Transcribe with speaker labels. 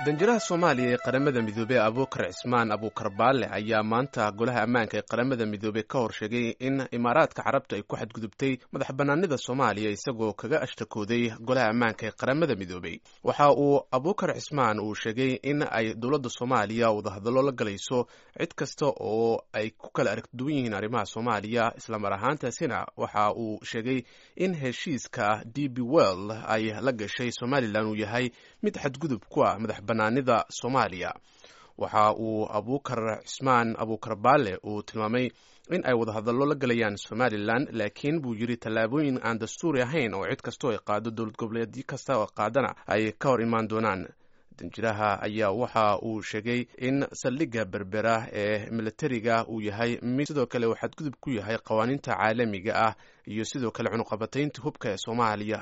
Speaker 1: danjiraha soomaaliya ee qaramada midoobey abuukar cismaan abuukar baalle ayaa maanta golaha ammaanka ee qaramada midoobey ka hor sheegay in imaaraadka carabta ay ku xadgudubtay madax bannaanida soomaaliya isagoo kaga ashtakooday golaha ammaanka ee qaramada midoobey waxa uu abuukar cismaan uu sheegay in ay dowladda soomaaliya wadahadallo la galayso cid kasta oo ay ku kala aragduwan yihiin arrimaha soomaaliya islamar ahaantaasina waxa uu sheegay in heshiiska d b well ay la gashay somalilan uu yahay mid xadgudub ku ah madax banaanida soomaaliya waxa uu abuukar cismaan abuukar baale uu tilmaamay in ay wadahadallo la galayaan somalilan laakiin buu yidhi tallaabooyin aan dastuuri ahayn oo cid kastoo ay qaado dowlad goboleedyo kasta oo qaadana ay ka hor imaan doonaan danjiraha ayaa waxa uu sheegay in saldhigga berbera ee militariga uu yahay mid sidoo kale uu xadgudub ku yahay qawaaniinta caalamiga ah iyo sidoo kale cunuqabataynta hubka ee soomaaliya